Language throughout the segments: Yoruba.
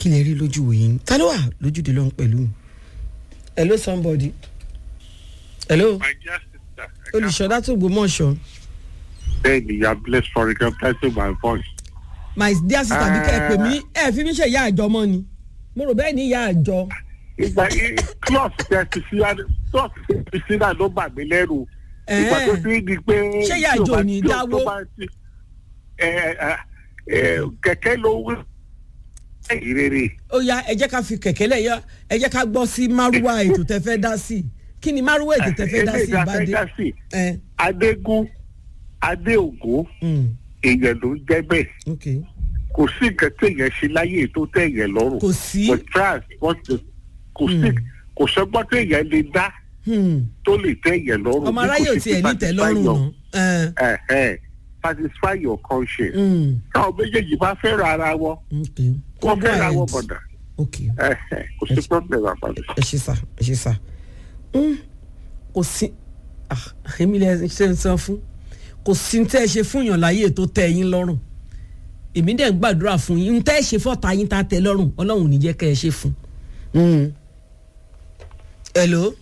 kí lè rí lójú wòye ta ló wà lójúde lọ́hún pẹ̀lú mi. hello somebody. hello My dear sister, I olùṣọ́dá tó gbòmọ̀ṣọ́. can't say you are blessed for recognizing my voice. my dear sister bí kẹ́ ẹ pè mí ẹ fi mí ṣe ìyá àjọ mọ́ ni mo rò bẹ́ẹ̀ ni ìyá àjọ. Ìgbà klọ́ọ̀sì tẹ ti sí klọ́ọ̀sì tẹ ti sí náà ló bà mí lẹ́rù. Ìgbà tó ti di pé Ṣé ìyá tí o àjò bá- ní tí o- dáwó? tó bá ti- ẹ, ẹ, ẹ, Kẹ̀kẹ́ ló wí. Ẹ̀yìn rere. ó yá ẹ jẹ́ ká fi kẹ̀kẹ́ lẹ̀ yá ẹ jẹ́ ká gbọ́ sí márúwá ètò tẹ fẹ́ dá sí kí ni márúwá ètò tẹ fẹ́ dá sí Eléyìí la fẹ́ ìbàdí. dá sí. ẹ Adégún Adéògún mm, èèyàn ló ń jẹ́ bẹ́ẹ̀. ok Kò sí nǹkan téèyàn ṣe láyé tó tẹ̀yẹ̀ lọ́rùn. kò sí But trust what the kò sí kò sọgbọ́n téèyàn lè dá hmm, tó lè tẹ̀yẹ̀ lọ́rùn. ọmọ bí kò aráyé ò ṣe tiẹ̀ fi ní tẹ́ lọ́rùn satisfy náà. your- ẹ̀hẹ́, satisfy your conscience. Mm, táwọn méjèèjì bá fẹ́ràn ara wọn ok wọ́n go fẹ́ràn ahead. wọn bọ̀dà ok ẹ̀hẹ́, kò sí problem àpàdé. ẹ ṣe sá ẹ ṣe sá Mm, kò sí ah, èmi lè ṣe ń san fún kò sí ní tẹ́ ẹ ṣe fún yàn láyé tó tẹ́ yín lọ́rùn èmi dẹ̀ ń gbàdúrà fún yín ń tẹ́ ẹ ṣe fọ́ta yín tá a tẹ́ lọ́rùn ọlọ́run ò ní jẹ́ kẹ́ ẹ ṣe fún. Mm. hello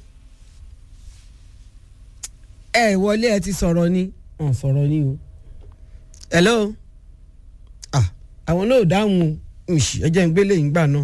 ẹ wọlé ẹ ti sọ̀rọ̀ ni ọ̀ sọ̀rọ̀ ni o hello ah àwọn náà ò dáhùn o Ìṣì, ẹ jẹ́ ń gbélé yín gbà náà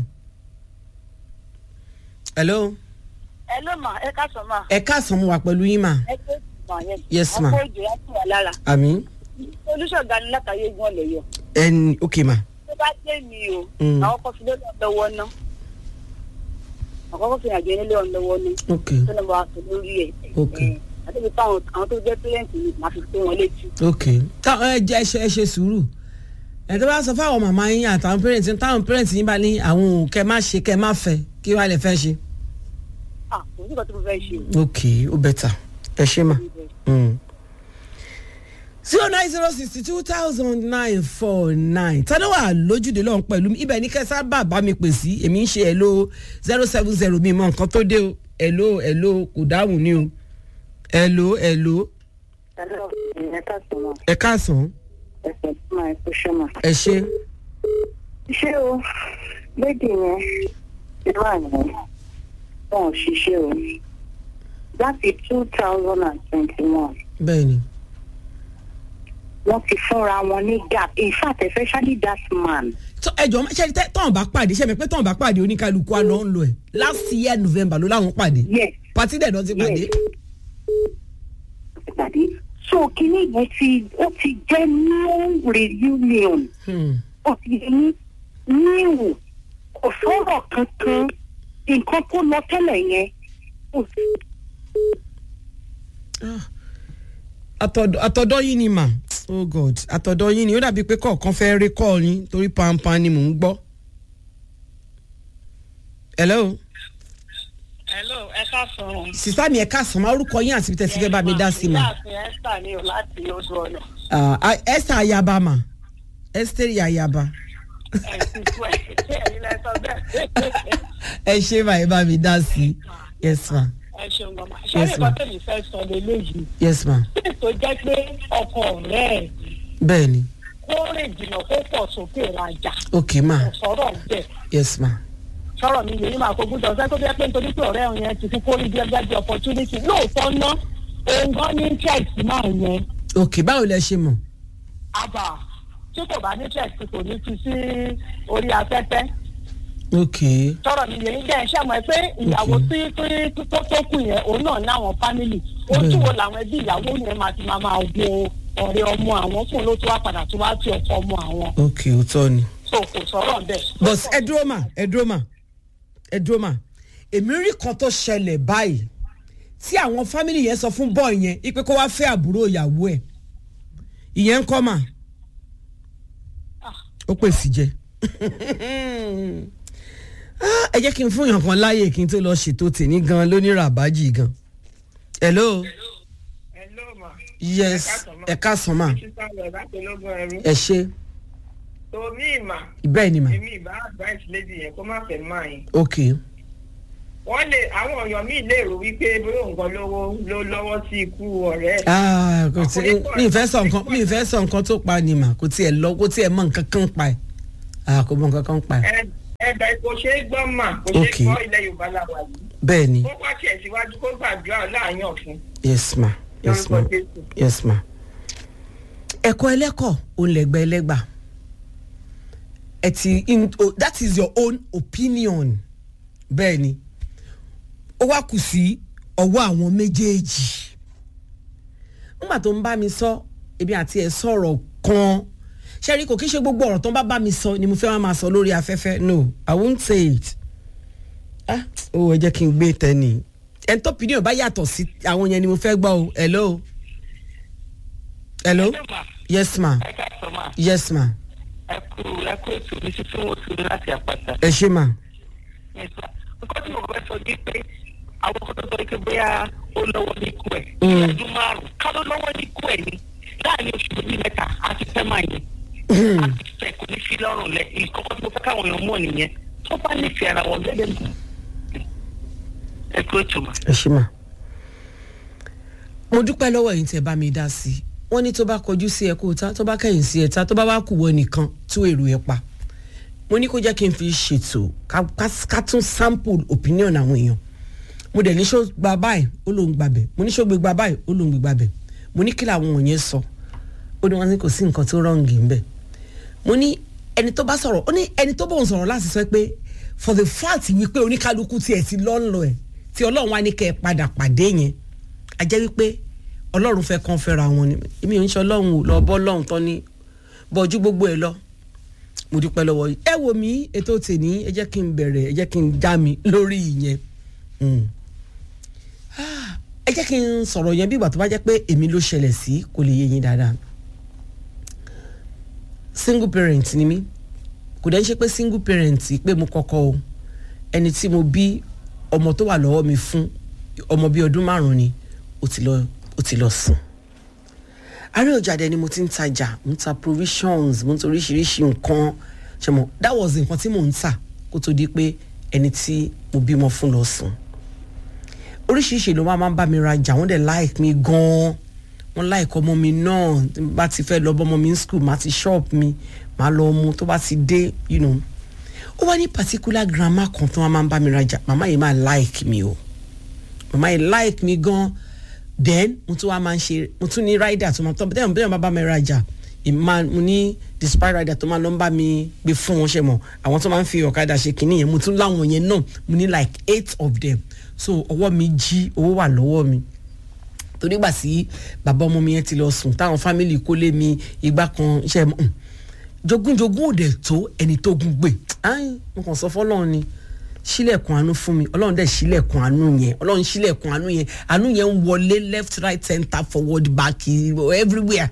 hello ẹ ló mà ẹ ká sọ mà ẹ káàsán mo wà pẹ̀lú yín mà ẹ tó mà yẹn. Yes, ma. ọkọ ìjọ yẹn tún wà lára. àmì olùṣọ́gà ni látàyè gan lè yọ. ẹni ok mà tó bá dé mi o. Mm. àwọn kan fi lé lọ́wọ́ ná. àkọ́kọ́ fi àjọ nílé ọ̀n lọ́wọ́ ná. ok tó ní bá a sọ lórí ẹ̀. Ok. ẹ̀, àti ibi táwọn àwọn tó jẹ́ pẹ́rẹ́ǹtì mi máa fi tó wọn létí. ok táwọn ẹ jẹ ẹ ṣe ẹ ṣe sùúrù ẹ tó bá sọ fáwọn màmá yín àtàwọn pẹrẹntì táwọn pẹrẹntì yín bá ní àwọn ò kẹ má ṣe kẹ má fẹ́ kí wàá lè fẹ́ ṣe. à kò sí nǹkan tó mo fẹ́ ṣe o. ok ó bẹ̀tà ẹ ṣe mà. zero nine zero sixty two thousand nine four nine tọ́dọ̀ wà lójúde lọ́hùn pẹ̀lú mi ibẹ̀ ní kẹsà bá bá mi pè sí èmi ń ṣe ẹ̀lò zero seven zero mi mọ nǹkan tó dé o ẹ̀lò ẹ̀lò kò dáhùn ni o ẹ̀lò ẹ̀lò ẹ̀lọ́ ìyẹn ká sọ mà ẹ káàsán ẹ̀sẹ̀ tó máa ẹ̀ kó ṣọ́ mà. ẹ ṣe ṣé o lédè yẹn irú àná wọn ò ṣiṣẹ́ o láti two thousand and twenty-one bẹ́ẹ̀ ni wọ́n ti fúnra wọn ní gap in fact especially that man Tọ́- ẹjọ ṣe tẹ tọ́n bá pàdé ṣe mi pé tọ́n bá pàdé oníkálukú àná ń lọ ẹ̀ last year november ló láwọn pàdé yes pàtí dẹ̀ náà ti pàdé. Yes. ìpàdé so kínní yẹn ti ó ti jẹ́ new reunion Hmm. ó ti ní new kò sọ̀rọ̀ kankan nǹkan tó lọ tẹ́lẹ̀ yẹn kò sí Ah. àtọ̀dọ̀ àtọ̀dọ̀ yín ni mà oh god àtọ̀dọ̀ yín ni ó dàbí pé kọ̀ọ̀kan fẹ́ rí kọ́ yín torí pampan ni mò ń gbọ́. hello hello ẹ ká sọ̀rọ̀. sísá mi ẹ̀ káàsán máa orúkọ yín àti tẹ̀sí fẹ́ bá mi dá sí mà. ìyáàfin esther ni o láti oṣù ọ̀nà. Ah, ah, esther ayaba mà esther ayaba ẹ̀sìn fún ẹ̀ ṣé ẹ̀yin lẹ sọ bẹ́ẹ̀. ẹ ṣe máa ẹ bá mi dá sí yes ma ẹ ṣeun mama. Yes, ṣé ma'am. nǹkan tẹ̀mí fẹ́ sọ lélẹ́yìí. yes ma tó jẹ́ pé ọkọ ọ̀rẹ́ ẹ̀ bẹ́ẹ̀ ni kó rìn jìnnà kó pọ̀ sókè rajà ok ma kò sọ̀rọ̀ bẹ́ẹ̀. yes ma sọ̀rọ̀ mi yèyí máa kó gbúdọ̀ ṣẹ́ tó jẹ́ pé nítorí pé ọ̀rẹ́ òun yẹn ti fi kórìí bí ẹgbẹ́ bí opportunity lóòótọ́ ná òun gan ní interest máa yẹn ok báwo lẹ ṣe mọ̀ àbà tí kò bá ní interest kò ní fi sí orí afẹ́fẹ́ ok sọ̀rọ̀ mi yèyí jẹ́ iṣẹ́ mọ̀ ẹ́ pé ìyàwó tí tí tó tó kù yẹn òun náà ní àwọn family ojú wo làwọn ẹbí ìyàwó yẹn máa ti máa máa wo ọ̀rẹ́ ọmọ àwọn fún ló tó wá padà tó wá tí ọkọ ọmọ àwọn ok òótọ́ ni. so kò sọ̀rọ̀ bẹ́ẹ̀. but ẹ dúró mà ẹ dúró mà ẹ dúró mà èmi rí kan tó ṣẹlẹ̀ báyìí tí àwọn fámìlì yẹn sọ fún bọ́ọ̀ yẹn ipe kó wá fẹ́ àbúrò ìyàwó ẹ̀ ìyẹn ń kọ́ mà ó pè sí jẹ Ah, ẹ jẹ́ kí n fún yàn kan láàyè kí n tó lọ ṣètò tèmi gan lónírà àbájì gan hello Hello ma. yes ẹ káàsán mà Sísá lọ láti ológun ẹrú. ẹ ṣe Tomi ìmà, bẹ́ẹ̀ ni mà èmi ìbá advice lady yẹn kó má fẹ́ máa yín. ok Wọ́n lè àwọn èèyàn míì lè rò wípé bóyá nǹkan lówó ló lọ́wọ́ sí ikú ọ̀rẹ́ ẹ̀. Ah, kò tí mi ì fẹ́ sọ nǹkan mi ì fẹ́ sọ nǹkan tó pa ni mà kò tiẹ̀ lọ kò tiẹ̀ mọ nǹkan kan pa ẹ̀ ah kò mọ nǹkan kan pa ẹ̀ Ẹ ẹ̀bẹ̀ kò ṣeé gbọ́ mà kò ṣeé Okay. gbọ́ ilẹ̀ yorùbá làwà yìí bẹ́ẹ̀ ni kó wá tiẹ̀ síwájú kó gbàdúrà láàyàn fún yes ma yes ma lórúkọ jésù. yes ma. ẹ̀kọ́ ẹlẹ́kọ̀ òun lẹ̀gbẹ́ ẹlẹ́gbà ẹ ti in oh, that is your own opinion bẹ́ẹ̀ ni ó wá kù sí ọwọ́ àwọn méjèèjì nígbà tó ń bá mi sọ ebi àti ẹ̀ sọ̀rọ̀ kan ṣẹ́rí kò kí ṣe gbogbo ọ̀rọ̀ tó ń bá bá mi sọ ni mo fẹ́ wá máa sọ lórí afẹ́fẹ́ no i won't say it ah ó ẹ jẹ́ kí n gbé tẹ́ni ẹni tó opinion bá yàtọ̀ sí àwọn yẹn ni mo fẹ́ gbọ́ o hello hello yes ma ẹ ká sọ máa yes ma ẹ kú ẹ kú ètò mi títí wọn tún láti àpáta. ẹ ṣe ma nípa nǹkan tí mo fẹ́ sọ ní pé àwọn kan tó sọ pé bóyá ó lọ́wọ́ ní ikú ẹ̀ Mm. ọdún márùn-ún ká ló lọ́wọ́ ní ikú ẹ̀ ni láàrin oṣù méjì mẹ́ta á ti fẹ́ máa yẹn á ti fẹ́ kò ní fi lọ́rùn lẹ ìkọ́kọ́ tí mo fẹ́ káwọn èèyàn mọ̀ nìyẹn tó bá nífẹ̀ẹ́ ara wọn gẹ́gẹ́ bí ẹ kú ètò mà. ẹ ṣe ma mo dúpẹ́ lọ́wọ́ yìí tẹ́ bá mi dá sí i wọ́n ní tó bá kọjú sí ẹ kó ta tó bá kẹ́yìn sí ẹ ta tó bá wá kù wọ nìkan tú èrò ẹ pa mo ní kó jẹ́ kí n fi ṣètò ká- ká- ká tún sample opinion àwọn èèyàn mo dẹ̀ ní ṣó gba báyìí ó lóun gbà bẹ̀ mo ní ṣó gbé gba báyìí ó lóun gbé gba bẹ̀ mo ní kí làwọn wọ̀nyẹn sọ ó ní wọn ní kò sí nǹkan tó rọǹgì ńbẹ̀ mo ní ẹni tó bá sọ̀rọ̀ ó ní ẹni tó bóun sọ̀rọ̀ láti sọ pé for the fact wípé oníkálukú tiẹ̀ ti lọ́nlọ́ ẹ̀ tí ọlọ́run wá ní kẹ́ ẹ padà pàdé yẹn a jẹ́ wípé ọlọ́run fẹ́ kàn fẹ́ra wọn ni èmi ò ń ṣe ọlọ́run ò lọ bọ́ lọ́run tán ní bọ́jú gbogbo ẹ̀ lọ mo dúpẹ́ lọ́wọ́ yìí ẹ wò mí ètò tèmi ẹ jẹ́ kí n bẹ̀rẹ̀ ẹ jẹ́ kí n já mi lórí ìyẹn Mm. Ah, ẹ jẹ́ kí n sọ̀rọ̀ yẹn bí ìgbà tó bá jẹ́ pé èmi ló ṣẹlẹ̀ sí kò lè yé yín dáadáa single parent ni mí kò dẹ́ ń ṣe pé single parent pé mo kọ́kọ́ o ẹni tí mo bí ọmọ tó wà lọ́wọ́ mi fún ọmọ bíi ọdún márùn-ún ni ó ti lọ ó ti lọ sùn àárẹ̀ ọjà dẹ ni mo ti ń tajà mo ń ta provisions mo ń ta oríṣiríṣi nǹkan ṣe mo that was nǹkan tí mò ń tà kó tó di pé ẹni tí mo bímọ fún lọ sùn oríṣiríṣi ló máa ń bá mi rajà wọ́n dẹ̀ like mi gan-an wọ́n like ọmọ mi náà tí n bá ti fẹ́ lọ bọ́mọ mi ní school máa ti shop mi máa lọ mu tó bá ti dé you know ó wá ní particular grandma kan tó máa ń bá mi rajà màmá yìí máa like mi o màmá yìí like mi gan then mo tún wá máa ń ṣe mo tún ní rider tó máa tọ́ bẹ́ẹ̀ bẹ́ẹ̀ bá bá mi rajà ìmá mo ní despite rider tó máa lọ ń bá mi gbé fún wọn ṣe mọ̀ àwọn tó máa ń fi ọ̀kadà ṣe kínní yẹn mo tún láwọn yẹn náà mo ní like eight of them so ọwọ́ mi jí owó wà lọ́wọ́ mi torí gbà sí bàbá ọmọ mi yẹn ti lọ sùn táwọn fámìlì kó lé mi ìgbà kan ṣe mọ jogúnjogún òde tó ẹni tó gún gbè áyìn mo kàn sọ fọlọ́run ni sílẹ̀kùn àánú fún mi ọlọ́run dẹ̀ sílẹ̀kùn àánú yẹn ọlọ́run sílẹ̀kùn àánú yẹn àánú yẹn ń wọlé left right center forward back everywhere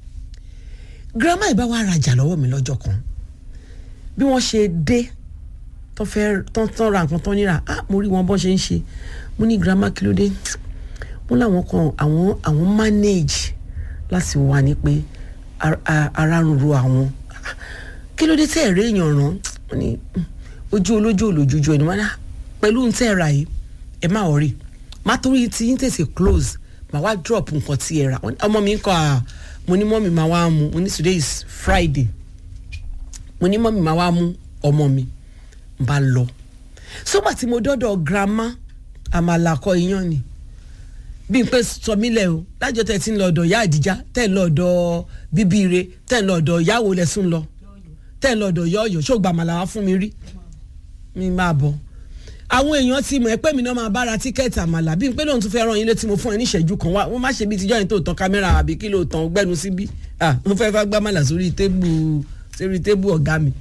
grandma ìbá wa rajà lọ́wọ́ mi lọ́jọ́ kan bí wọ́n ṣe dé tó fẹ́ tán tán ra nǹkan tán níra ah mo rí wọn bọ́ ṣe ń ṣe mo ní grandma kí ló dé mo láwọn kan àwọn àwọn manage láti wà ní pé ara ń ro àwọn kí ló dé tẹ́ ẹ̀ rí èèyàn ràn wọ́n ní ojú olójú olójújú ẹni wọn náà pẹ̀lú ń tẹ́ ẹ ra yìí ẹ má wọrí má torí tí yín tètè close má wá drop nǹkan tí ẹ ra ọmọ mi ń kọ́ à mo ní mọ́mì máa wá mu mo ní today is Friday mo ní mọ́mì máa wá mú ọmọ mi n bá lọ sọ́gbà tí mo dọ́dọ̀ grandma àmàlàkọ iyán ni bí n pé sọ mí lẹ o lájọ tẹ ti ń lọ ọ̀dọ̀ ìyá àdìjá tẹ ń lọ ọ̀dọ̀ bíbíire tẹ ń lọ ọ̀dọ̀ ìyáwó lẹsùn lọ tẹ ń lọ ọ̀dọ̀ yọọyọ ṣó gba àmàlà wá fún mi rí mi máa bọ̀ àwọn èèyàn ti mọ̀ ẹ́ pé mi náà máa bára tíkẹ́ẹ̀tì àmàlà bí n pé lóun tún fẹ́ ràn yín létí mo fún ẹ ní ìṣẹ́jú kan wá wọ́n má ṣe bí tíjọ́ yẹn tó tán kámẹ́rà àbí kí ló tán gbẹ́nu síbí ah mo fẹ́ fẹ́ gbá àmàlà sórí tébù sórí tébù ọ̀gá mi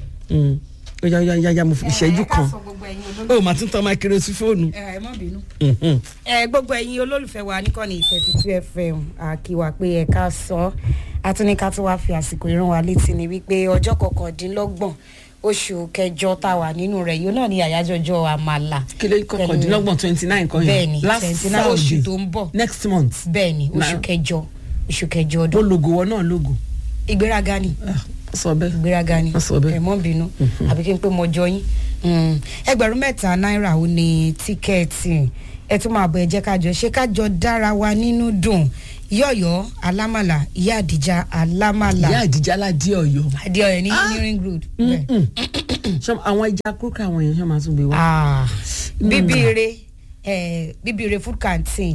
ó yá yá yá yá mo fi ìṣẹ́jú kan ó mà tún tán máikírosífóònù. ẹ má bínú. ẹ gbogbo ẹ̀yin olólùfẹ́ wa níkànnì thirty two fm àkíwà pé ẹ̀ka sọ àtúnika tí wàá fi àsìkò ìran wa létí ni wípé ọjọ́ kọkàndínlọ́gbọ̀n oṣù kẹjọ tá a wà nínú rẹ̀ yóò náà ní àyájọ́jọ́ àmàlà. kílé kọkàndínlọ́gbọ̀n twenty nine kan yẹn bẹ́ẹ̀ni last twenty nine oṣù Saturday tó ń bọ̀ next month bẹ́ẹ̀ni oṣù Na- kẹjọ oṣù kẹjọ ó ọdún logo wọn náà logo ìgbéraga ni Ah, ó sọ bẹ́ẹ̀ ìgbéraga ni Wọ́n sọ bẹ́ẹ̀. ẹ mọ́ bínú àbí kí n pé mo jọ yín Mm. ẹgbẹ̀rún mẹ́ta náírà ó ní tíkẹ́ẹ̀tì ẹ tún máa bọ̀ ẹ jẹ́ kájọ ṣé kájọ dára wa nínú dùn ìyá ọ̀yọ́ alámàlà ìyá àdìjà alámàlà ìyá àdìjà aládé ọ̀yọ́ adéọyọ ní ní ring road. bẹ́ẹ̀. Ṣé àwọn ẹja kúrúkà àwọn èèyàn ṣe máa tún gbé wá. Ah, bíbíire eh, bíbíire food canteen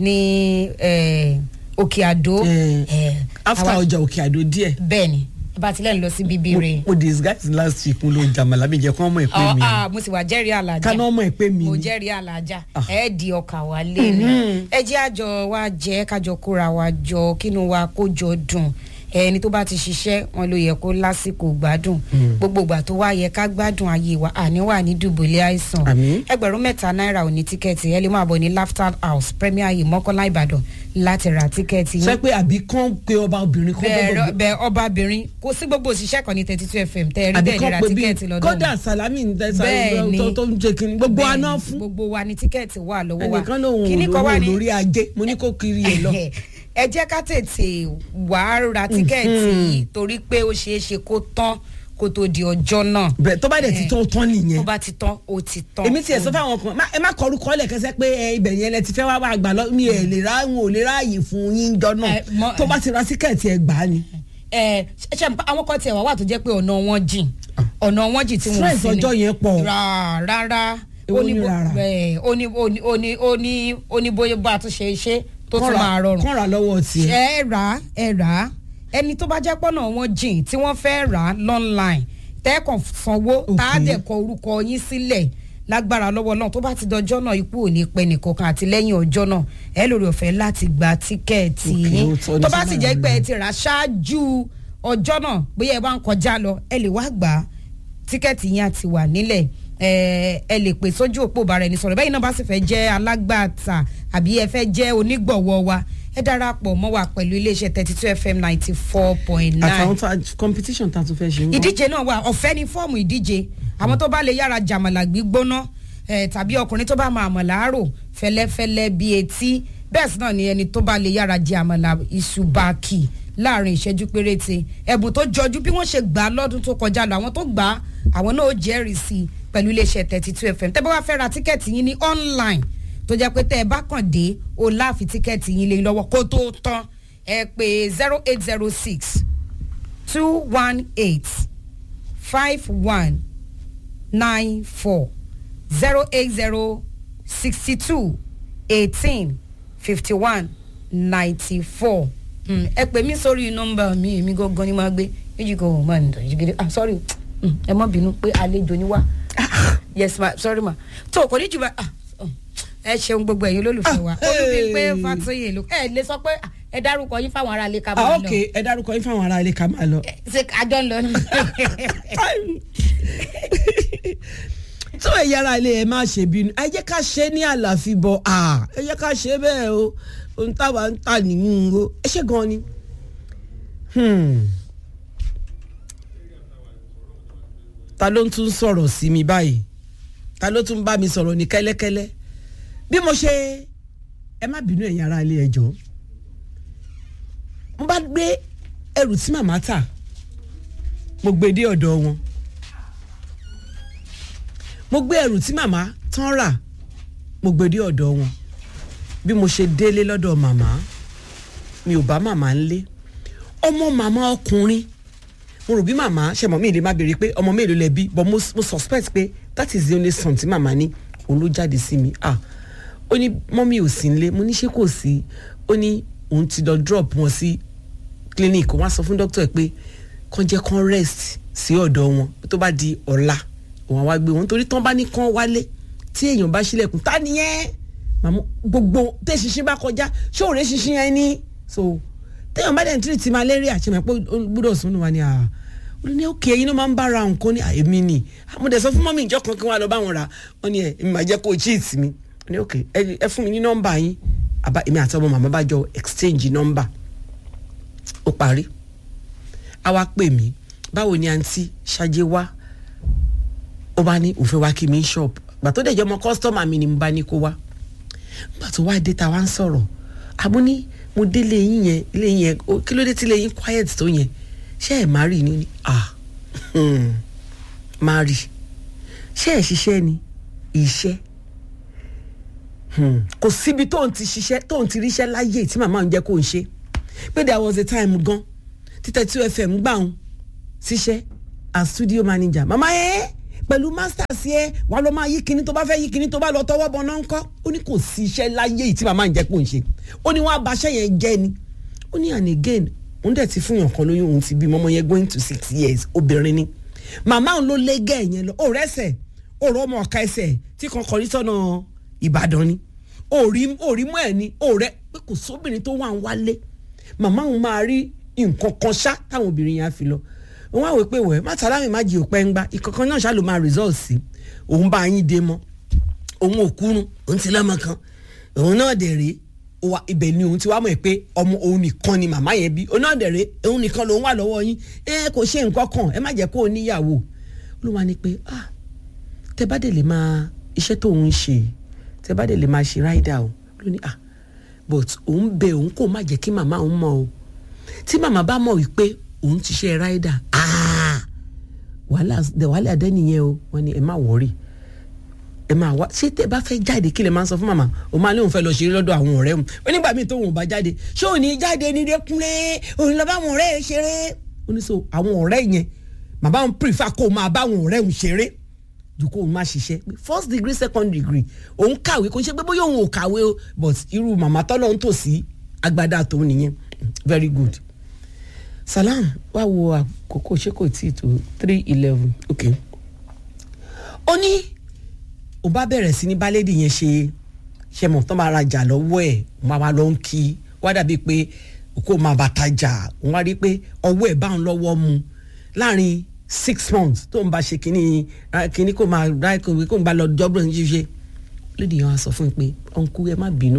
ní eh, òkè àdó Eh, eh, after àwa- ọjà òkè àdó díẹ̀ bẹ́ẹ̀ ni bá a ti lẹ́nu lọ sí bíbíire. mo disguise last week mo lo jàmàlà mi jẹ kí wọn mọ ìpè Ọ- mi ah, mo sì wà jẹ́rìí àlàjá ká náà mọ ìpè mi mo ni. jẹ́rìí àlàjá Ah. ẹ di ọkà wa lé ní ẹ jẹ́ àjọ wa jẹ́ kájọ kóra wa jọ kínú wa kó jọ dùn ẹni tó bá ti ṣiṣẹ́ wọn ló yẹ kó lásìkò gbádùn gbogbo ìgbà tó wá yẹ ká gbádùn ayé wa àní wà ní dùbòlẹ̀ àìsàn Àmín. ẹgbẹ̀rún mẹ́ta náírà ò ní tíkẹ́ẹ̀tì ẹ lè máa bọ̀ ní laughter house premier yìí mọ́kànlá ìbàdàn láti ra tíkẹ́ẹ̀tì sọ pé àbí kán pe ọba obìnrin kan bẹ́ẹ̀ gbọ́dọ̀ bẹ́ẹ̀ ọbabìnrin kò sí gbogbo òṣìṣẹ́ kan ní thirty two fm tẹ́ ẹ rí àbí bẹ́ẹ̀ ní kán ra pe bí tíkẹ́ẹ̀tì lọ́dọ̀ kódà salami ń tẹ Bẹ́ẹ̀ ni. tó tó ń jẹ kínní gbogbo Bẹ́ẹ̀ni, aná fún gbogbo wa ni tíkẹ́ẹ̀tì wà lọ́wọ́ wa ẹnìkan lòun ò Kíní kan wà lówó ní- lórí ajé mo ní kó kiri ẹ lọ. ẹ jẹ́ ká tètè wà á ra tíkẹ́ẹ̀tì yìí torí pé ó ṣeé ṣe kó tán kó tó di ọjọ́ náà bẹ́ẹ̀ tó bá dẹ̀ ti tán ó tán tó nìyẹn bá ti tán ó ti tán. èmi tiẹ̀ sọ fáwọn kan má- ẹ má kọrú kọ́lẹ̀ kẹsẹ́ pé ẹ ibẹ̀ yẹn lẹ ti fẹ́ wá wá gbà lọ mi ẹ̀ lè ra n ò lè ráàyè fún yín jọ náà Ẹ, mọ- tó bá ti ra tíkẹ́ẹ̀tì ẹ gbà á ni. ẹ ṣe àwọn kan tiẹ̀ wá wà tó jẹ́ pé ọ̀nà wọn jìn ọ̀nà wọn jìn tí wọ́n Stress ọjọ́ yẹn pọ̀. Rà- rárá Èwo ó ní ni bó- rárá? ẹ, ó ní ó ní ó ní ó ní ó ní bóyá bá a tún ṣe ṣe tó tún máa rọrùn. kán ra lọ́wọ́ tiẹ̀. ẹ rà á ẹ rà á ẹni tó bá jẹ́ pọ́nà wọn jìn tí wọ́n fẹ́ rà á lọ́nláìn tẹ́ẹ̀kan sanwó tá a Okay. dẹ̀ kọ orúkọ yín sílẹ̀ lágbára lọ́wọ́ náà tó bá ti dọjọ́ náà ikú ò ní pẹ́ nìkankan àti lẹ́yìn ọjọ́ náà ẹ lórí ọ̀fẹ́ láti gba tíkẹ́ẹ̀tì Okay, yín ó tọ́ ní tó bá sí sì máa jẹ́ lọ. pé ẹ ti rà á ṣáájú ọjọ́ náà bóyá ẹ bá ń kọjá lọ ẹ lè wá gbà á tíkẹ́ẹ̀tì yín àti wà nílẹ̀ ẹ ẹ lè pè sójú òpó bára ẹni sọ̀rọ̀ bẹ́ẹ̀ náà bá sì fẹ́ jẹ́ alágbàtà àbí ẹ fẹ́ jẹ́ onígbọ̀wọ́ wa ẹ darapọ̀ mọ́ wa pẹ̀lú iléeṣẹ́ thirty two fm ninety four point àtàwọn nine tó competition tá a tún fẹ́ ṣe ń bọ̀. ìdíje náà wà ọ̀fẹ́ ní fọ́ọ̀mù ìdíje àwọn tó bá lè yára jàmàlà gbígbóná eh, tàbí ọkùnrin tó bá máa àmàlà àárò fẹ́lẹ́fẹ́lẹ́ bí etí bẹ́ẹ̀ sì náà ni ẹni tó bá lè yára jẹ àmàlà ìṣùbàkì láàrin ìṣẹ́jú péréte ẹ̀bùn tó jọjú bí wọ́n ṣe gbà á lọ́dún tó kọjá lọ àwọn tó gbà á àwọn náà ó jẹ́rìí sí i pẹ̀lú iléeṣẹ́ thirty two fm tẹ́ bá wá fẹ́ ra tíkẹ́ẹ̀tì yín ní online tó jẹ́ pé tẹ́ ẹ bá kàn dé o láàfin tíkẹ́ẹ̀tì yín lé lọ́wọ́ kó tó tán ẹ pé zero eight zero six two one eight five one nine four zero eight zero sixty two eighteen fifty one ninety four ẹ pè mí sórí nọ́mbà mi èmi gangan ni máa gbé méjì kan ò máa ń dọ̀jú gidi ah sorry Mm, ẹ má bínú pé àlejò ni wá yes ma sorry ma tó kò ní jù bá ah, oh, ẹ ṣeun gbogbo ẹ̀yin olólùfẹ́ wa Ah, olùbí pé hey. fatoyè ló ẹ lè sọ pé ah, ẹ dárúkọ yín fáwọn aráalé ká ah máa lọ ok ẹ dárúkọ yín fáwọn ará ilé ká máa lọ. ṣe àjọ ń lọ ní. tó ẹ yára ilé ẹ má ṣe bínú ẹ jẹ́ ká ṣe ní àlàfíbọ̀ ah ẹ jẹ́ ká ṣe bẹ́ẹ̀ o ohun táwa ń tà nínú o ẹ ṣe gan ni. Hmm. ta ló ń tún sọ̀rọ̀ sí mi báyìí ta ló tún bá mi sọ̀rọ̀ ní kẹ́lẹ́kẹ́lẹ́ bí mo ṣe ẹ má bínú ẹ̀yin ará ilé ẹjọ́ mo bá gbé ẹrù tí màmá tà mo gbé dé ọ̀dọ̀ wọn mo gbé ẹrù tí màmá tán rà mo gbé dé ọ̀dọ̀ wọn bí mo ṣe délé lọ́dọ̀ màmá mi ò bá màmá ńlé ọmọ màmá ọkùnrin mo rò bí màmá ṣe mọ̀ mí lè má béèrè pé ọmọ mélòó lẹ bí but mo, mo suspect pé that is the only son tí màmá ní òun ló jáde sí mi ah ó ní mọ́mí ò sí nílé mo ní ṣé kò sí ó ní òun ti lọ drop wọn sí clinic wọ́n á sọ fún doctor ẹ̀ pé kàn jẹ́ kàn rest sí ọ̀dọ̀ wọn tó bá di ọ̀la òun àwa gbé wọn torí tán bá ní kàn wálé tí èèyàn bá ṣílẹ̀kùn ta nìyẹn màmú gbogbo tẹ́ ṣinṣin bá kọjá ṣóòrè ṣinṣin yẹn ní so téèyàn bá dẹ̀ ń tírìtì malaria ṣe mọ̀ pé ó gbúdọ̀ sún wa ni à ó ní òkè ẹyin ló máa ń bára nǹkan ní èmi ni mo dẹ̀ sọ fún mọ́mí ìjọ kan kí wọ́n á lọ bá wọn rà wọ́n ní ẹ èmi máa jẹ́ kó o cheat mi ó ní òkè ẹ fún mi ní nọ́mbà yín àbá èmi àti ọmọ màmá bá jọ exchange nọ́mbà ó parí a wá pè mí báwo ni àǹtí ṣáájú wá ó bá ní òfin wá kí mi ní shop gbà tó dẹ̀ jẹ́ ọmọ kọ́sítọ́mà mi ni mo bá ní kó wá gbà tó wá dé ta wá ń sọ̀rọ̀ àmú ní mo dé lé yín yẹn lé yín yẹn ó- kí ló dé tí lé yín quiet tó yẹn ṣé ẹ̀ má rí ni ni ah hmm, má rí ṣé ẹ̀ ṣiṣẹ́ ni iṣẹ́ kò síbi tóun ti ṣiṣẹ́ tóun ti ríṣẹ́ láyé tí màmá òun jẹ́ kó ń ṣe pé there was a time gan títẹ̀ tí fm gbà òun ṣiṣẹ́ as studio manager màmá ẹ pẹ̀lú masters yẹ wà ló máa yí kinní tó bá fẹ́ yí kinní tó bá lọ tọwọ́ bọ̀ náà ń kọ́ ó ní kò sí iṣẹ́ láyé yìí tí màmá ń jẹ́ kó ń ṣe ó ní wọ́n abaṣẹ́ yẹn jẹ́ ni ó ní and again òun dẹ̀ ti fún yàn kan lóyún òun ti bí mọ́mọ́ yẹn going to six years obìnrin ni màmá òun ló lé gẹ́ yẹn lọ ó rẹ́sẹ̀ ó rọ́ ọmọ ọ̀ka ẹsẹ̀ tí kan kọrí sọ́nà ìbàdàn ni òrí òrí mọ́ ẹ̀ ni òrẹ́ pé kò sóbìnrin tó wà ń wálé màmá òun máa rí nǹkan kan ṣá táwọn obìnrin yẹn á fi lọ òun á wò pé wẹ̀ má sàlámì má jì òpẹ́ ń gbá ìkankan náà ṣá ló máa result sí òun bá yín dé mọ́ òun ò kúrun òun ti lọ́mọ kan òun náà dẹ̀ rèé wa ibẹ̀ ni òun ti wá mọ̀ pé ọmọ òun nìkan ni màmá yẹn bí òun náà dẹ̀ rèé òun nìkan lòun wà lọ́wọ́ yín ẹ kò ṣe nǹkan kan ẹ má jẹ́ kó o níyàwó ló wá ní pé ah tẹ bá dẹ̀ lè máa iṣẹ́ tó ń ṣe tẹ bá dẹ̀ lè máa ṣe ráìdà o ló ní ah but òun bẹ òun kò má jẹ́ kí màmá òun mọ̀ o tí màmá bá mọ̀ wípé òun ti ṣe ráìdà ah wàhálà wàhálà dẹ́ nìyẹn o wọ́n ní ẹ má wọ́rì ẹ máa wá ṣé tẹ bá fẹ́ jáde kí lè máa sọ fún màmá o máa ní òun fẹ́ lọ ṣeré lọ́dọ̀ àwọn ọ̀rẹ́ mu ó nígbà míì tóun ò bá jáde ṣé òun ní jáde ní dẹ́kunlé òun lọ bá àwọn ọ̀rẹ́ ẹ ṣeré ó ní so àwọn ọ̀rẹ́ yẹn màmá òun prefer kó o máa bá àwọn ọ̀rẹ́ òun ṣeré ju kó o máa ṣiṣẹ́ first degree second degree òun kàwé kò ń ṣe pé bóyá òun ò kàwé o but irú màmá tọ́lọ́ ń tò sí agbada tòun nìyẹn very good salam wá wo àkókò ṣé kò tí ì tó three eleven okay ó ní ó bá bẹ̀rẹ̀ sí ní bálédì yẹn ṣe ṣe mọ̀ tán máa rajà lọ́wọ́ ẹ̀ máa wá lọ ń kí wá dàbí pé kó máa bàtà jà òun wá rí pé ọwọ́ ẹ̀ bá ń lọ́wọ́ mu láàrin six months tó ń bá ṣe kínní kínní kó máa ra kó ń bá lọ jọ́bùrọ̀ ní ṣíṣe lédi yẹn wá sọ fún mi pé ọ̀nkú ẹ má bínú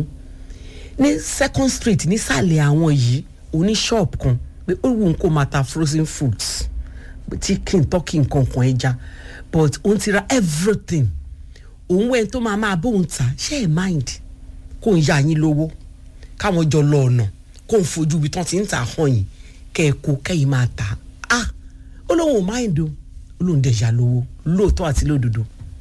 ní second street nísàlẹ̀ àwọn yìí oní shop kan pé ó wù kó máa ta frozen foods chicken turkey nǹkan kan ẹja but òun ti ra everything òun wẹ́n tó máa máa bóun ta ṣe é mind kó ń yá yín lówó káwọn jọ lọ ọ̀nà kó ń fojú ibi tán ti ń tà hàn yín kẹ́ ẹ kó kẹ́yìn máa tà á ó lóun ò mind o ó lóun dẹ̀ yá lówó lóòótọ́ àti lódodo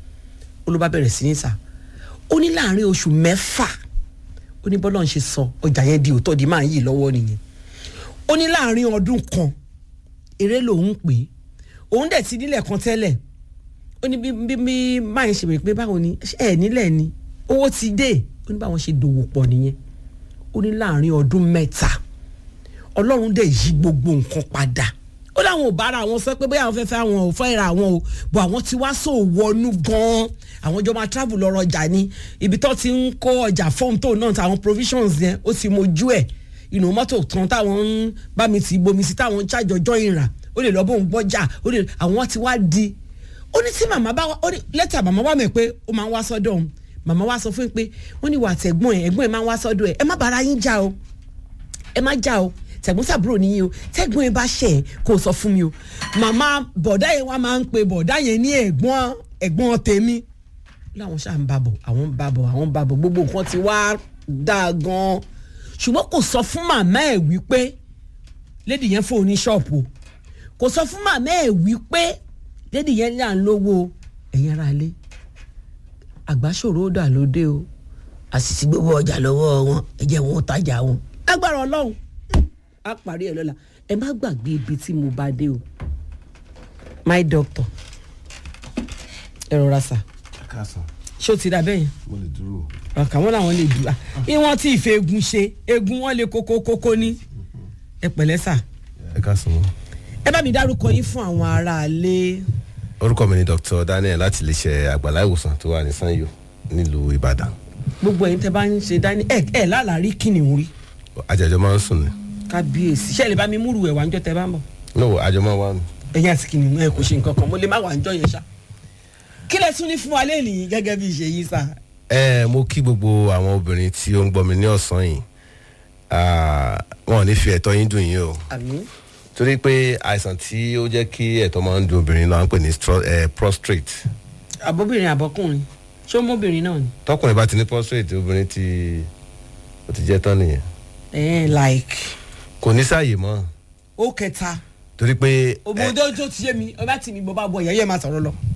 ó ló bá bẹ̀rẹ̀ sí ní tà ó ní láàrin oṣù mẹ́fà ó ní bọ́lá ń ṣe sọ ọjà yẹn di òótọ́ di máa ń yí lọ́wọ́ nìyẹn ó ní láàrin ọdún kan eré lòun pè é òun dẹ̀ ti nílẹ̀ kan tẹ́lẹ̀ ó ní bí bí bí máa ń ṣe wèé pé báwo ni ẹ nílẹ̀ ni owó ti dé ó ní báwọn ṣe dòwò pọ̀ nìyẹn ó ní láàrin ọdún mẹ́ta ọlọ́run dẹ̀ yí gbogbo nǹkan padà ó láwọn ò bára àwọn sọ pé bóyá àwọn fẹ́ẹ́ fẹ́ àwọn ò fẹ́ ra àwọn o bọ̀ àwọn ti wá sọ wọnú gan-an àwọn jọ máa travel lọ rọjà ni ibi tó ti ń kó ọjà fóun tó náà táwọn provisions yẹn ó ti mojú ẹ̀ inú mọ́tò kan táwọn ń bá mi ti bomi sí táwọn ń ṣàjọjọ́ ìrà ó lè lọ bóun gbọ́jà ó lè àwọn ti wá di ó ní tí màmá bá wá ó ní lẹ́tà màmá wá mọ̀ pé ó máa ń wá sọ́dọ̀ òun màmá wá sọ fún mi pé wọ́n ní wà tẹ̀gbọ́n ẹ̀ ẹ̀gbọ́n ẹ̀ máa ń wá sọ́dọ̀ ẹ̀ ẹ má bára yín jà o ẹ má jà o tẹ̀gbọ́n sàbúrò nìyí o tẹ̀gbọ́n ẹ bá ṣẹ̀ ẹ̀ kó o sọ fún mi o màmá bọ̀dá yẹn wá máa ń pe bọ̀dá yẹn ní ẹ̀gbọ́n ẹ̀gbọ́n tèmi láwọn ṣáà ń babọ̀ àwọn ń babọ̀ àwọn ń babọ̀ gbogbo nǹkan ti wá dáa gan-an ṣùgbọ́n kò sọ fún màmá ẹ̀ wípé lédi yẹn fóun ní ṣọ́ọ̀pù kò sọ fún màmá ẹ̀ wípé lédi yẹn ní à ń lówó ẹ̀yin ara lé àgbáṣòro ó dà lóde o àṣìṣe gbogbo ọjà lọ́wọ́ wọn ẹ jẹ́ wọn ó tajà wọn. agbára ọlọ́run á parí ẹ̀ lọ́la ẹ má gbàgbé ibi tí mo bá dé o my doctor ẹ rọra sà kásán ṣé o ti dà bẹ́yẹn mo lè dúró. ọkàn wọn làwọn lè dùn bí wọn tí ìfẹ́ egun ṣe egun wọn lè kókó kókó ní ẹ pẹ̀lẹ́ sà ẹ kásán mọ́. ẹ bá mi dárúkọ yín fún àwọn aráalé orúkọ mi ni dr daniel láti iléeṣẹ́ àgbàlá ìwòsàn tó wà ní sanyo nílùú ìbàdàn gbogbo ẹ̀yin tẹ́ bá ń ṣe dání ẹ ẹ lálàárí kìnìún rí àjẹjọ máa ń sùn ni kábíyèsí ṣé ẹ lè bá mi múrù ẹ̀ wá níjọ́ tẹ́ bá ń bọ̀ no àjọ máa wà ní. ẹ̀yin àti kìnìún ẹ kò ṣe nǹkan kan mo lè má wà níjọ́ yẹn ṣá kí lẹ tún ní fún wa lẹ́yìn gẹ́gẹ́ bí ìṣe yìí sà ẹ mo kí gbogbo àwọn obìnrin tí ó ń gbọ́ mi ní ọ̀sán yìí Ah, wọn ò ní fi ẹ̀tọ́ yín dùn yín o àmín torí pé àìsàn tí ó jẹ́ kí ẹ̀tọ́ máa ń dùn obìnrin náà ń pè ní stro- eh, prostrate àbọ̀bìnrin àbọ̀kùnrin ṣé ọmọbìnrin náà ni tọkùnrin bá ti ní prostrate obìnrin ti ó ti jẹ́ tán nìyẹn ẹ like kò ní sáàyè mọ́ ó kẹta torí pé òbòdó tó ti ṣe mi ọba tì mí bọ́ bá bọ̀ yẹ́yẹ́ máa sọ̀rọ̀ lọ.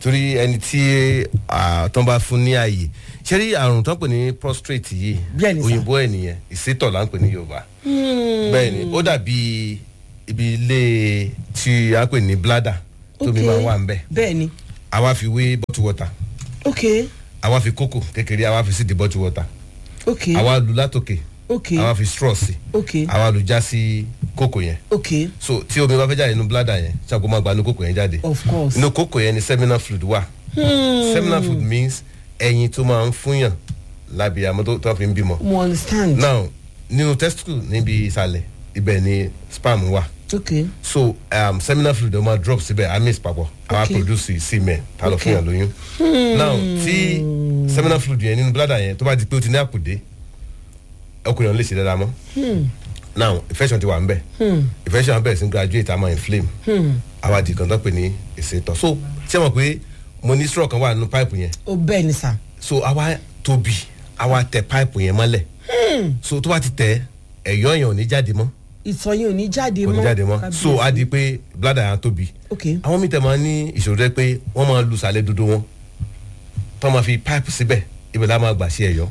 torí ẹni tí ah, tó ń bá fún ní ààyè ṣé rí àrùn tó ń pè ní prostrate yìí Bẹ́ẹ̀ ni sà. òyìnbó ẹ̀ nìyẹn ìsétọ̀ là ń pè ní yorùbá bẹ́ẹ̀ ni ó dàbí ibi ilé tí a pè ní bladder tómi Ok. máa wà ń bẹ̀ bẹ́ẹ̀ ni àwa fi wé bottle water ok àwa fi kókò kékeré àwa fi sí di bottle water ok àwa lu látòkè ok àwa fi straw sí ok àwa lu já sí kókò yẹn ok so tí omi bá fẹ́ jáde nínú bladder yẹn ṣàkó máa gba inú kókò yẹn jáde of course. inú kókò yẹn ni seminal fluid wà seminal fluid means ẹyin tó máa ń fúnyàn lábẹ́ àmọ́ tó tó fi ń bímọ mo understand. now nínú testicle níbi ìsàlẹ̀ ibẹ̀ ni sperm wà ok so um, seminal fluid ó máa drop síbẹ̀ a mix papọ̀ a wá Okay. produce semen ta lọ Okay. fúnyàn lóyún now tí seminal fluid yẹn nínú bladder yẹn tó bá di pé ó ti ní àpòdé ọkùnrin ọ̀hún lè ṣe dáadáa mọ́ now infection ti wà ń bẹ̀ infection bẹ̀rẹ̀ sí graduate a máa inflame àwa di kan tó pè ní ìṣètò so ṣé mo pé mo ní straw kan wà nínú pipe yẹn ó bẹ́ẹ̀ ni sà. so àwa tóbi àwa tẹ pipe yẹn mọ́lẹ̀ so tó bá ti tẹ ẹ̀yọ́ yẹn ò ní jáde mọ́ ìtọ̀ yẹn ò ní jáde kò mọ́. ní jáde mọ́ so á di pé bladder yẹn á tóbi ok àwọn mi tẹ máa ní ìṣòro rẹ pé wọ́n máa lu sàlẹ̀ dúdú wọn tó máa fi pipe síbẹ̀ ibẹ̀ la máa gbà sí ẹ̀yọ́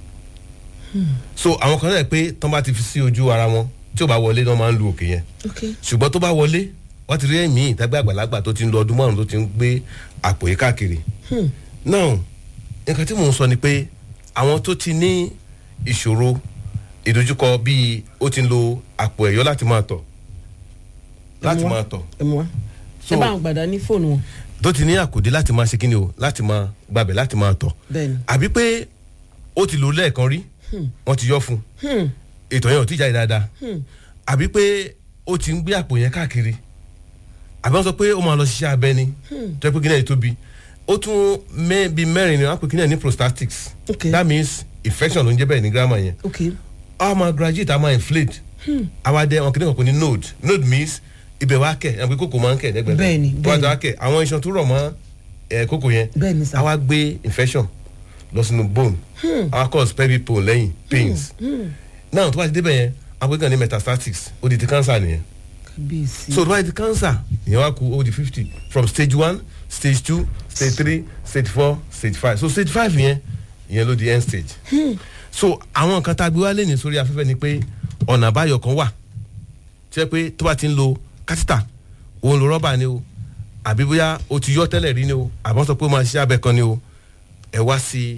so àwọn kan náà pé tó bá ti fi sí ojú ara wọn tí ò bá wọlé náà máa ń lu òkè yẹn ok ṣùgbọ́n tó bá wọlé wọ́n ti rí ẹ̀mí ìtagbẹ́ àgbàlagbà tó ti ń lọ ọdún márùn tó ti ń gbé àpò yìí káàkiri. now nǹkan tí mò ń sọ ni pé àwọn tó ti ní ìṣòro ìdojúkọ bíi ó ti ń lo àpò ẹ̀yọ́ láti máa tọ̀ láti Ẹ mú wá. máa tọ̀ ẹ mú wa. So- ẹ bá àwọn gbàdá ní fóònù wọn. tó ti ní àkòdé láti máa ṣe kíni o láti máa gbàbẹ̀ láti máa tọ̀ bẹ́ẹ̀ni. àbí pé ó ti lò ó lẹ́ẹ̀kan rí wọ́n ti yọ fún un ètò yẹn ò tí jáde dáadáa àbí pé ó ti ń gbé àpò yẹn káàkiri àbí wọ́n sọ pé ó máa lọ ṣiṣẹ́ abẹ ni tó yẹ pé kíni ẹ̀ tóbi ó tún mẹ́ bíi mẹ́rin ni wọ́n á pè kíni ẹ̀ ní prostatics Ok. that means infection ló ń jẹ́ bẹ́ẹ̀ ní grammar yẹn ok a máa graduate a máa inflate àwa dẹ wọn kìíní kan kò ní node node means ibẹ̀ wá kẹ̀ ẹ̀ pé kókò máa ń kẹ̀ lẹ́gbẹ̀ẹ́ Bẹ́ẹ̀ni, tó bá ti bẹ́ẹ̀ni. wá kẹ̀ àwọn iṣan tó rọ̀ mọ́ ẹ̀ kókò yẹn Bẹ́ẹ̀ni sà. àwa gbé infection lọ sínú bone àwa cause pelvic pain lẹ́yìn pains náà tó bá ti débẹ̀ yẹn àwọn kan ní metastatics ó di ti cancer nìyẹn kábíyèsí. so tó bá ti di cancer ìyẹn wá kú ó di fifty from stage one stage two stage three stage four stage five so stage five yẹn ìyẹn ló di end stage so àwọn nǹkan tá a gbé wá lé ní sórí afẹ́fẹ́ ni pé ọ̀nà àbáyọ kan wà tí wọ́n pé tó bá ti ń lo kátítà òun lo rọ́bà ni o àbí bóyá o ti yọ tẹ́lẹ̀ rí ni o àbọ̀ sọ pé ó máa ṣe abẹ kan ni o ẹ wá sí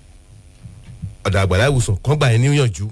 ọ̀dà àgbàlá ìwòsàn kan gbà yẹn níyànjú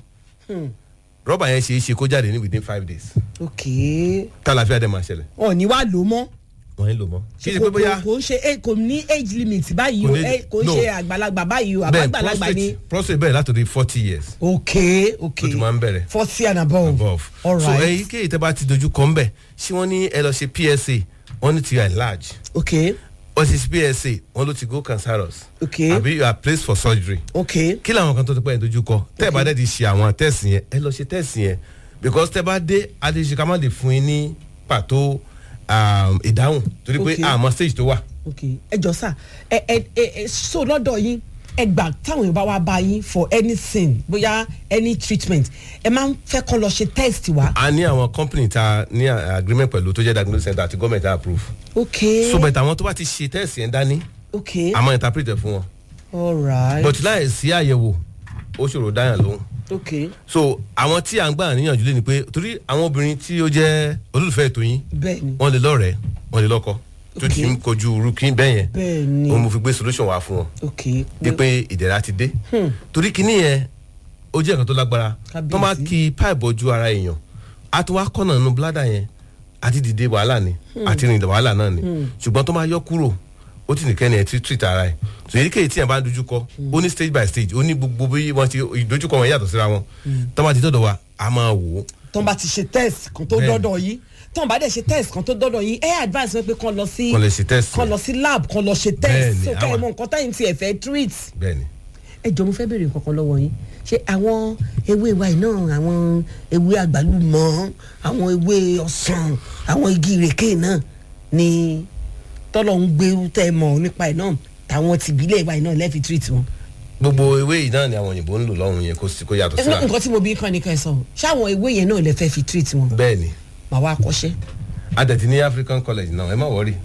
rọ́bà yẹn ṣe é ṣe kó jáde ní within five days ok tálàfíà dẹ̀ máa ṣẹlẹ̀ ọ̀ ní wàá lò ó mọ́. wọ́n ń lò mọ́ kí ni pé bóyá kò ń ṣe eh, kò ní age limit báyìí Kò o ní- eh, kò ń no. ṣe àgbàlagbà báyìí o bẹ́ẹ̀ àgbàlagbà ni. prostate prostate bẹ̀rẹ̀ látòdì forty years ok ok ló ti máa ń bẹ̀rẹ̀ forty and above. above all so right èyíkéyìí tẹ́ bá ti dojú kọ́ ń bẹ̀ ṣé wọ́n ní ẹ lọ ṣe psa wọ́n ní ti enlarge ok wọ́n ti ṣe psa wọ́n ló ti go cancerous ok àbí you are placed for surgery ok kí làwọn kan tó ti pẹ́ yẹn dojú kọ tẹ́ ẹ bá dẹ́ ti ṣe àwọn tẹ́sì yẹn ẹ lọ ṣe tẹ́sì yẹn because tẹ́ bá dé adéṣe má lè fún yín ní pàtó um, ìdáhùn torí pé Okay. àmọ́ stage tó wà ok ẹ jọ sá ẹ ẹ ẹ ẹ so lọ́dọ̀ yín ẹ gbà táwọn èèyàn bá wá bá yín for anything bóyá any treatment ẹ máa ń fẹ́ kọ́ lọ ṣe test wa. a ní àwọn company ta ní a- agreement pẹ̀lú tó jẹ́ diagnosis center àti government approve ok so bẹ̀tẹ̀ àwọn tó bá ti ṣe tẹ́sì yẹn dání ok a máa interpret ẹ̀ fún wọn all right but láì sí àyẹ̀wò ó ṣòro dáyàn lóhùn ok so àwọn tí à ń gbà níyànjú lé ni pé torí àwọn obìnrin tí ó jẹ́ olólùfẹ́ ètò yín bẹ́ẹ̀ ni wọ́n lè lọ́rẹ̀ẹ́ wọ́n lè lọ́kọ tó Ok. ti ń kojú rúkín bẹ́ẹ̀ yẹn bẹ́ẹ̀ ni òun mo fi gbé solution wá fún wọn ok bí pé ìdẹ̀ra ti dé torí kíní yẹn ó jẹ́ nǹkan tó lágbára Kábíyèsí. tó máa kí pipe ojú ara èèyàn á tún wá kọ́nà nínú bladder yẹn àti dìde wàhálà ni àti rìn wàhálà náà ni ṣùgbọ́n tó máa yọ kúrò ó ti nìkẹ́ni ẹ̀ tí treat ara ẹ̀ so èyíkéyìí tí yẹn bá ń dojú kọ ó ní stage by stage ó ní gbogbo bí wọ́n ti ìdojúkọ wọn yàtọ̀ síra wọn tó máa ti dọ̀dọ̀ wa a máa wò ó tọ́n bá ti ṣe test kan tó Bẹ́ẹ̀ni. dọ́dọ̀ yín tọ́n bá dẹ̀ ṣe test kan tó dọ́dọ̀ yín ẹ advice wọn pé kàn lọ sí Kàn lọ ṣe test kàn yẹn. lọ sí lab kàn lọ ṣe test Bẹ́ẹ̀ni, so kẹ́ ẹ àwa- mọ nǹkan táyìn tí ẹ fẹ́ treat. bẹ́ẹ̀ ni ẹ jọ mo fẹ́ béèrè nǹkan kan lọ́wọ́ yín ṣé àwọn ewé wa yìí náà àwọn ewé àgbálùmọ̀ àwọn ewé ọsàn àwọn igi ìrèké náà ni tọ́lọ̀ ń gbé tẹ́ ẹ mọ̀ nípa ẹ̀ náà táwọn tìbílẹ̀ wa yìí náà lẹ́ẹ̀fi treat wọn. gbogbo ewé yìí náà ni àwọn òyìnbó ń lò lọ́rùn yẹn kó sì- kó yàtọ̀ síra nǹkan tí mo bí kàn ní ká ẹ sọ ṣáwọn ewé yẹn náà lẹ fẹ́ fi treat wọn bẹ́ẹ̀ ni màá wá kọ́ṣẹ́. adẹ̀tí ní african college náà ẹ má wọrí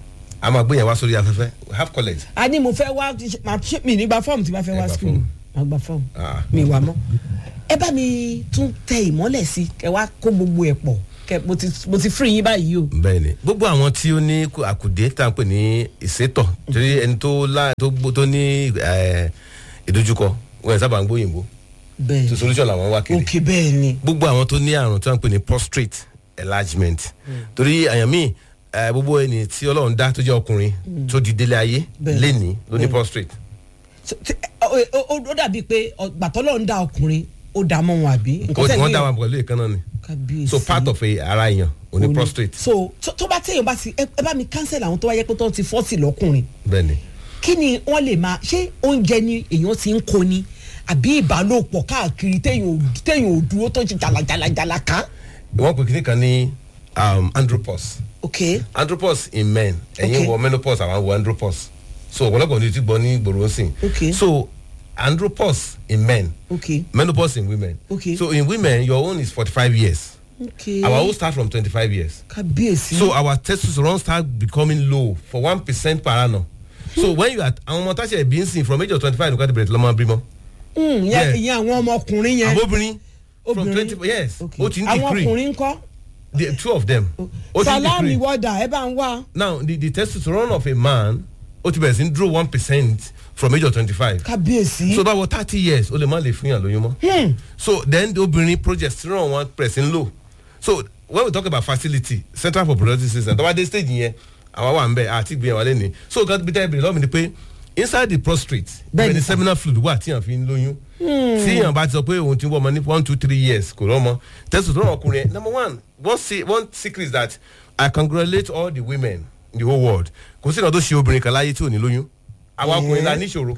a máa gbé yẹn wá sórí afẹ́fẹ́ we have college. a ní mo fẹ́ wá máa ṣe mi nígbà fọ́ọ̀mù tí bá fẹ́ Ẹ wá gba skul fọ́ọ̀mù. máa gba fọ́ọ̀mù Ah. mi wà mọ́ ẹ bá mi tún tẹ ìmọ́lẹ̀ sí kẹ wá kó gbogbo ẹ̀ pọ̀ kẹ mo ti mo ti free yín báyìí o. bẹ́ẹ̀ni gbogbo àwọn tí ó ní kú- àkùdé tá à ń pè ní ìsétọ̀ torí ẹni tó lá tó gbó tó ní ẹ, ìdojúkọ wọn ẹ sábà ń gbóyìnbó bẹ́ẹ̀ so solution làwọn wá kiri òkè bẹ́ẹ̀ ni gbogbo àwọn tó ní àrùn tí wọ́n ń pè ní prostate enlargement torí àyàn míì ẹ, gbogbo ẹni tí ọlọ́run dá tó jẹ́ ọkùnrin tó di délé ayé Bẹ́ẹ̀. lénìí ló ní prostate So, tí- ó- ó ó- ó dàbí pé gbàtọ́lọ́ ń da ọkùnrin ó dà mọ́ wọn àbí. Ó- wọ́n dá wọn pẹ̀lú ìkànnà ni kábíyèsí. so part of a- ara èèyàn ò ní Ó ní- prostate so tó tó bá téèyàn bá ti ẹ ẹ bá mi cancel àwọn tó wáyé pé tó ti fọ́ọ̀tì lọ́kùnrin bẹ́ẹ̀ni kí ni wọ́n lè máa ṣé oúnjẹ ni èèyàn ti ń kó ni àbí ìbálòpọ̀ káàkiri téèyàn ò téèyàn ò dúró tó ti jàlàjàlàjàlà ká. wọ́n pè kíní kan ní um, andropause ok andropause in men ẹ̀yin Okay. wọ menopause àwọn wọ andropause so ọ̀pọ̀lọpọ̀ ní ti gbọ́ ní gbòòrò sí Okay. so andropause in men ok menopause in women Okay. so in women your own is forty-five years ok our own start from twenty-five years kábíyèsí. so our testosterone start becoming low for one percent per annum so when you are àwọn ọmọ táṣẹ bí ń sìn from age of twenty-five nìkan ti bẹ̀rẹ̀ tí lọ́mọ bímọ Mm, yeah. ìyẹn ìyẹn àwọn ọmọkùnrin yẹn. àbóbìnrin from Obìnrin. twenty yes Ok. ó ti ń àwọn decrease ọkùnrin ńkọ́. the two of them ó ti ń salami decrease wọ́dà ẹ bá ń wá. now the the testosterone of a man ó ti bẹ̀rẹ̀ sí ń dúró one percent from age of twenty-five kábíyèsí. so báwo thirty years o lè má lè fún yàn lóyún mọ́ so then the obìnrin progesterone wọn press ń low so when we talk about fertility central for reproductive system tọ́wá dé stage yẹn àwa wà ń bẹ̀ àti ìgbìyànjú wà lẹ́ni so nǹkan bí tẹ́ ẹ bèrè lọ́wọ́ mi ni pé inside the prostate Bẹ́ẹ̀ni bẹ́ẹ̀ ni sir. seminal fluid wà tí yàn fi ń lóyún tí yàn bá ti sọ pé òun ti ń wọ́ ọmọ ní one two three years kò rọ́mọ testosterone ọkùnrin yẹn number one one, se one secret is that I congratulate all the women in the whole world kò sí ìkan tó ṣe obìnrin kan láyé tí ò ní lóyún àwa ọkùnrin la níṣòro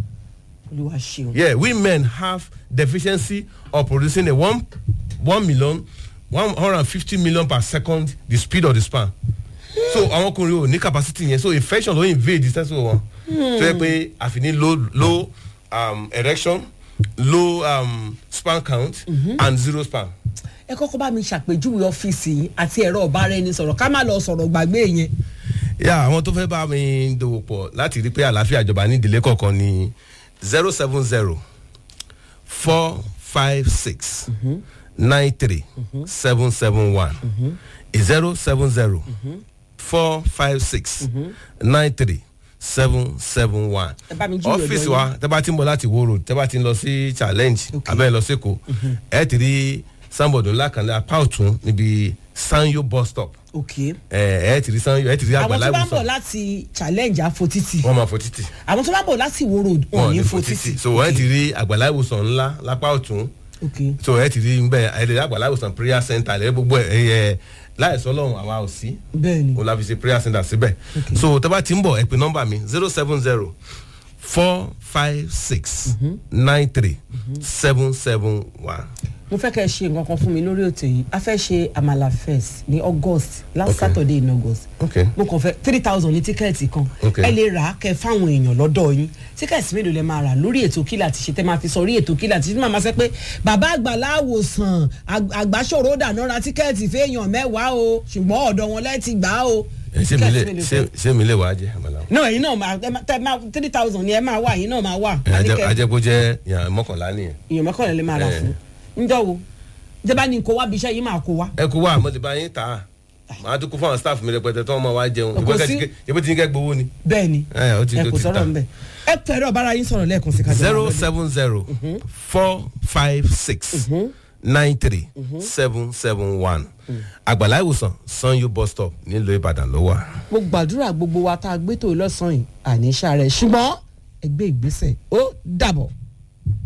olúwa ṣeun. yeah we men have deficiency of producing a one one million one hundred and fifty million per second the speed of the sperm so àwọn ọkùnrin ò ní capacity yẹn so infection ló invade the sense of wọn tó yẹ pé àfi ní low low um, erection low um, sperm count and zero sperm. ẹ kọ́kọ́ bá mi ṣàpèjúwe ọ́fíìsì yìí àti ẹ̀rọ ọ̀bára ẹni sọ̀rọ̀ ká má lọ sọ̀rọ̀ gbàgbé yẹn. yà àwọn tó fẹ́ bá mi dòwò pọ̀ láti rí pé àlàáfíà ìjọba ní ìdílé kọ̀ọ̀kan ní zero seven zero four five six nine three seven seven one zero seven zero four five six nine three seven seven one Ẹ bá mi jí ìwé ọ́fíìsì ọ̀dọ̀ wa tẹ́ bá ti ń bọ̀ láti wo road tẹ́ bá ti ń lọ sí challenge Okay. abẹ́ lọ sẹ́kọ̀ọ́ ẹ̀ ti rí sanbọ̀dọ̀ ńlá kan ní apá ọ̀tún níbi sanyo bus stop ok ẹ ẹ ti rí sanyo ẹ ti rí àwọn àgbàlá tó bá ń bọ̀ ìwòsàn láti challenge àfotítì wọn máa fò títì àwọn tó bá ń bọ̀ láti wo road wọn ò ní fotítì. so ẹ ti rí àgbàlá ìwòsàn ńlá lápá ọ̀tún ok so ẹ ti rí nbẹ ẹ ti rí àgbàlá ìwòsàn prayer center ẹ gbogbo ẹ ẹ láìsọ lọ́hùn àwa ò sí bẹ́ẹ̀ ni o la fi ṣe prayer center síbẹ̀ so tẹ́ bá ti ń bọ̀ ẹ pè nọ́mbà mi zero seven zero four five six nine three seven seven one. mo fẹ́ kẹ́ ẹ ṣe nǹkan kan fún mi lórí ètò yìí a fẹ́ ṣe amala first ní august last Okay. saturday in august Okay. mo kàn fẹ́ three thousand ní tíkẹ́ẹ̀tì kan Okay. ẹ lè rà á kẹ́ fáwọn èèyàn lọ́dọ̀ yín tíkẹ́ẹ̀tì mélòó lẹ máa rà lórí ètò kílà ti ṣe tẹ́ máa fi sọ orí ètò kílà ti ṣe tí màá máa sẹ́ pé bàbá àgbàlá àwòsàn àg- àgbàṣòro dáná ra tíkẹ́ẹ̀tì fẹ́yàn mẹ́wàá o ṣùgbọ́n ọ̀dọ̀ wọn lẹ́ẹ̀tì gbà á o. ẹ ṣé mi lè Tíkẹ́ẹ̀tì mélòó ṣé fẹ́? ṣé mi lè wá jẹ àmàlà. náà ẹ̀yin náà máa ẹ máa- tẹ́ máa three thousand ni ẹ máa wà ẹ̀yin náà máa wà. ẹ ajẹ Àníkẹ́- ajẹ kó jẹ yàn mọ́kànlá nìyẹn. èèyàn mọ́kànlá lè máa rà Eh. fún njọ́ wo jẹba ni kò wá bí iṣẹ́ yìí máa kó wá. ẹ kó wá mo ti bá yín tà á màá tún kó fún àwọn staff mi rẹpẹtẹ tí wọn máa wá jẹun Kò sí- ìbí tí ń kẹ́ gbowó ni. bẹ́ẹ̀ ni ẹ ó ti ẹ tó kò ti sọ̀rọ̀ tà. nbẹ ẹ pẹ̀rọ bára yín sọ̀rọ̀ lẹ́ẹ̀kan sí kájọ zero seven zero four five six nine three seven seven one àgbàlá ìwòsàn sanyo bus stop nílùú ìbàdàn ló wà. mo gbàdúrà gbogbo wa tá a gbé tó lọ́sàn-án yìí àní iṣẹ́ rẹ̀ ṣùgbọ́n ẹgbẹ́ ìgbésẹ̀ ó dàbọ̀.